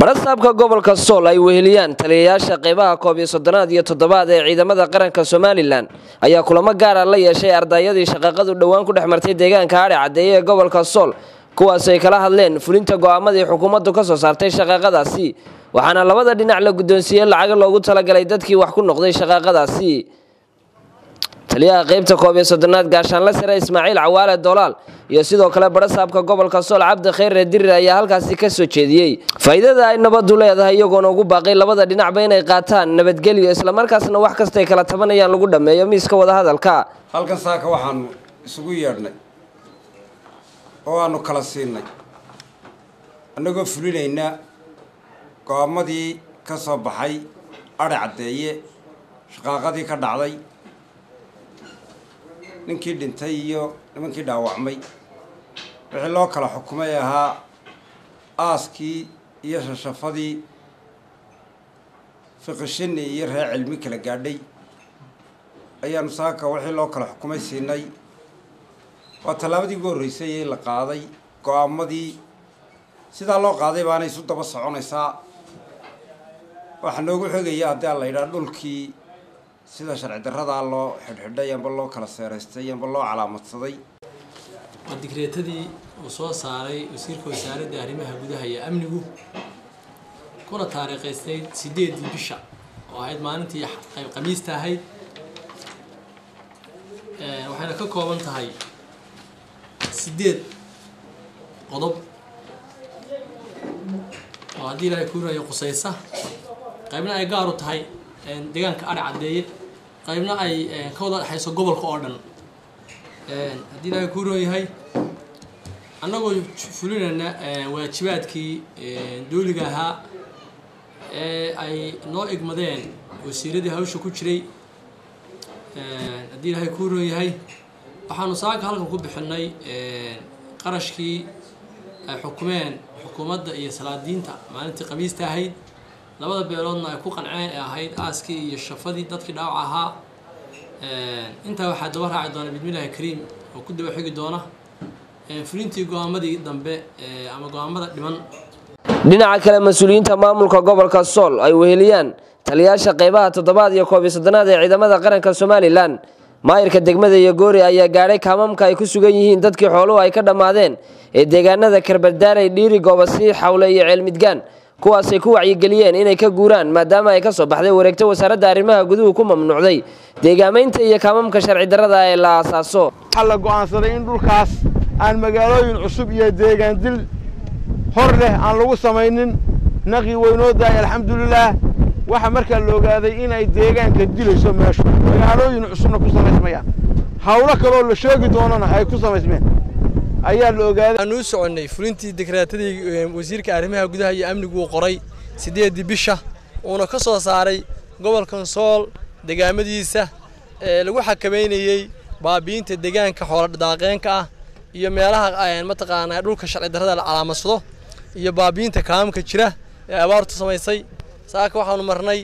barasaabka gobolka sool ay weheliyaan taliyayaasha qeybaha koob iyo soddonaad iyo toddobaad ee ciidamada qaranka somalilan ayaa kulamo gaara la yeeshay ardayadii shaqaqadu dhowaan ku dhex martay deegaanka adhe caddeeye ee gobolka sool kuwaas ay kala hadleen fulinta go'aamadii xukuumaddu ka soo saartay shaqaaqadaasi waxaana labada dhinac la guddoonsiiyey lacaga loogu talagalay dadkii wax ku noqday shaqaaqadaasi taliyaha qeybta koob iyo soddonaad gaashaanle sare ismaaciil cawaale dolaal iyo sidoo kale barasaabka gobolka sool cabdi khayre dirir ayaa halkaasi ka soo jeediyey faa'iidada ay nabaddu leedahay iyagoona ugu baaqay labada dhinacba inay qaataan nabadgelyo islamarkaasna wax kastay kala tabanayaan lagu dhammeeyo miiska wadahadalka halkan saaka waxaanu isugu yeedhnay oo aanu kala siinay annagoo fulinayna go-aamadii ka soo baxay adhe caddeeye shaqaaqadii ka dhacday ninkii dhintay iyo nimankii dhaawacmay wixii loo kala xukumay ahaa aaskii iyo shashafadii fiqishini iyo reer cilmi kala gaadhay ayaanu saaka wixii loo kala xukumay siinay waa tallaabadii ugu horreysay ee la qaaday go-aamadii sidaa loo qaaday baana isu daba soconaysaa waxaa noogu xogaya haddii aan la yidhaha dhulkii sida sharci darradaa loo xidhxidhay amba loo kala seeraystay amba loo calaamadsaday waa digreetadii uu soo saaray wasiirka wasaaradda arrimaha gudaha iyo amnigu kuna taariikhaysnayd sideedii bisha oo ahayd maalintii khamiista ahayd waxayna ka kooban tahay sideed qodob oo haddii ilaahay kuurayo qusaysa qaybna ay gaar u tahay deegaanka adhe caddeeye qaybna ay ka wada dhexayso gobolka oo dhan haddii ilaahay kuu roon yahay annagoo fulinayna waajibaadkii dooliga ahaa ee ay noo igmadeen wasiiradii hawsha ku jiray haddii ilaahay kuu roon yahay waxaanu saaka halkan ku bixinay qarashkii ay xukumeen xukuumadda iyo salaadiinta maalintii khamiista ahayd labada beeloodna ay ku qanceen ee ahayd aaskii iyo shafadii dadkii dhaawac ahaa intaa waxaa daba raaci doona bismillahi kariim oo ku daba xigi doona fulintii go-aamadii dambe ama go-aamada dhiman dhinaca kale mas-uuliyiinta maamulka gobolka sool ay weheliyaan taliyayaasha qeybaha toddobaad iyo koob iyo soddonaad ee ciidamada qaranka somalilan maayirka degmada iyo goori ayaa gaadhay kaamamka ay ku sugan yihiin dadkii xooluhu ay ka dhammaadeen ee deegaanada karbardaaray dhiiri goobasii xawle iyo ceelmidgaan kuwaasay ku wacyigeliyeen inay ka guuraan maadaama ay ka soo baxday wareegto wasaaradda arrimaha guduhu ku mamnuucday deegaamaynta iyo kaamamka sharci darrada ee la aasaaso waxaa la go'aansaday in dhulkaas aan magaalooyin cusub iyo deegaan dil hor leh aan lagu samaynin naqi weynoo daay alxamdulilaah waxaa markaa la ogaaday inay deegaanka dilayso meeshu magaalooyin cusubna ku samaysmayaan hawlo kaloo la sheegi doonana ay ku samaysmeen ayaa la ogaaday waxaanu u soconnay fulintii dekreetadii wasiirka arrimaha gudaha iyo amnigu uu qoray siddeeddii bisha uuna ka soo saaray gobolkan sool degaamadiisa ee lagu xakamaynayey baabi'inta deegaanka xooladaaqeenka ah iyo meelaha mataqaanaa dhulka sharci darrada la calaamadsado iyo baabi'inta kaamka jira ee abaartu samaysay saaka waxaanu marnay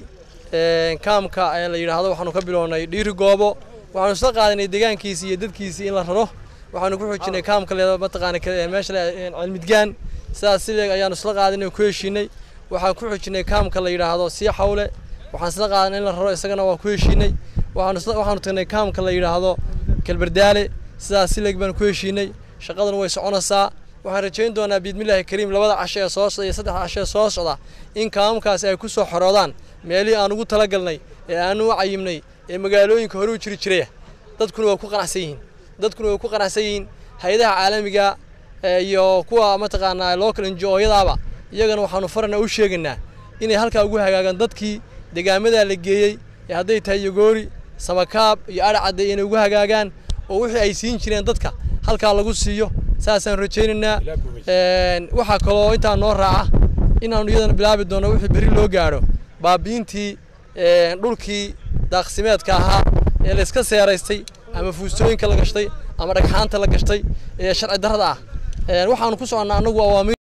kaamka la yidhaahdo waxaanu ka bilownay dhiiri goobo waxaanu isla qaadanay deegaankiisii iyo dadkiisii in la raro waxaanu ku xoojinay kaamka leeda mataqaana meesha cilmidgaan sidaas sileeg ayaanu isla qaadanay oo ku heshiinay waxaan ku xoojinay kaamka la yidhaahdo sii xawle waxaan isla qaadanay in la raro isagana waa ku heshiinay waxaanu waxaanu tagnay kaamka la yidhaahdo kalbardaale sidaas sileeg baan ku heshiinay shaqaduna way soconaysaa waxaan rajayn doonaa biidmillaahi kariim labada casho ee soo socda iyo saddexda casho ee soo socda in kaamamkaasi ay ku soo xoroodaan meelihii aan ugu talagalnay ee aanu u cayimnay ee magaalooyinka hore u jiri jiraya dadkuna waa ku qanacsan yihiin dadkuna way ku qanacsan yihiin hay-adaha caalamiga iyo kuwa mataqaanaa local njooyadaaba iyagana waxaanu farana u sheegaynaa inay halkaa ugu hagaagaan dadkii degaamadaa la geeyey ee hadday tahay yogoori samakaab iyo adhe cadde inay ugu hagaagaan oo wixii ay siin jireen dadka halkaa lagu siiyo saasaan rajaynaynaa waxaa kaloo intaa noo raaca inaanu iyadana bilaabi doonno wixii berri loo gaadho baabiintii dhulkii daaqsimeedka ahaa ee la iska seeraystay ama fuustooyinka la gashtay ama dhagxaanta la gashtay ee sharci darrada ah waxaanu ku soconnaa annagu awaamiir